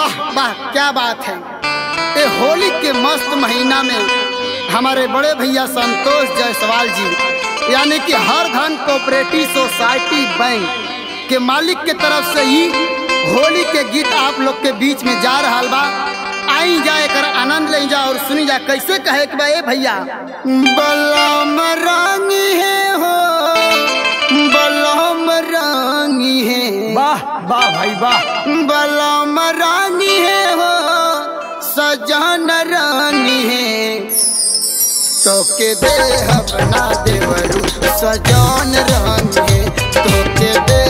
वाह वाह क्या बात है ये होली के मस्त महीना में हमारे बड़े भैया संतोष जायसवाल जी यानी कि हर धन कोऑपरेटिव सोसाइटी बैंक के मालिक के तरफ से ही होली के गीत आप लोग के बीच में जा रहा बा आई जाए कर आनंद ले जा और सुनी जा कैसे कहे कि बा ए भैया बलम रानी है हो बलम रानी है वाह वाह भाई वाह बलम रानी है हो सजन रानी है तो के दे अपना देवरू सजन रानी है तो के दे